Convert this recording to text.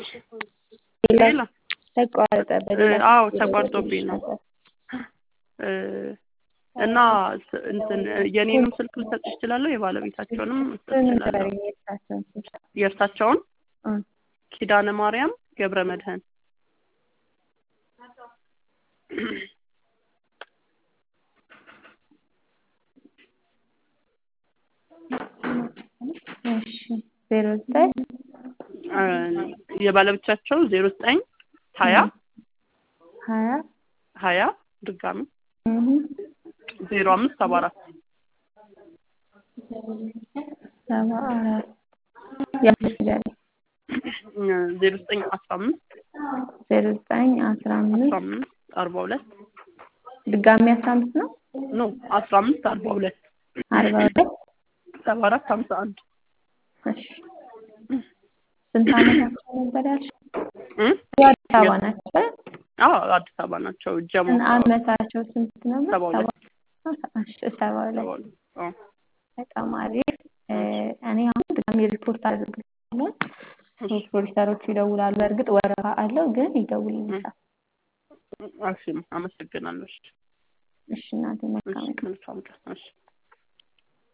ሌላ ተቋረጠ። በሌላ አዎ ስልክ ተቋርጦብኝ ነው ነበር። እ እና ስ- እንትን የኔንም ስልክ ልሰጥሽ እችላለሁ የባለቤታቸውንም ልሰጥ ስም እችላለሁ ንገረኝ፣ የእሳቸውን ስም። የእርሳቸውን እ ኪዳነ ማርያም ገብረ መድህን እሺ ዜሮ ዘጠኝ እ የባለቤታቸው ዜሮ ዘጠኝ ሀያ ሀያ ሀያ ድጋሚ እህ ዜሮ አምስት ሰባ አራት ሰባ አራት ያምስት ንገረኝ። ዜሮ ዘጠኝ አስራ አምስት ዜሮ ዘጠኝ አስራ አስራ አምስት አምስት አርባ ሁለት ድጋሚ አስራ አምስት ነው ኖ አስራ አምስት አርባ ሁለት አርባ ሁለት ሰባ አራት ሀምሳ አንድ እሺ ስንት ዓመታቸው ነበር ያልሽው? እ? የአዲስ አበባ ናቸው። አዎ አዲስ አበባ ናቸው ጀሞ ስንት ዓመታቸው ስንት ነበር? ሰባ ሁለት እሺ ሰባ ሁለት ሰባ ሁለት አዎ በጣም አሪፍ። እ እኔ አሁን ድጋሚ ሪፖርት አድርግልሻለሁ። ፖሊሰሮቹ ይደውላሉ። በእርግጥ ወረፋ አለው ግን ይደውልልሻል። እሺ አመሰግናለሁ እሺ እሺ እናቴ መልካም እሺ መልካም ቀን እሺ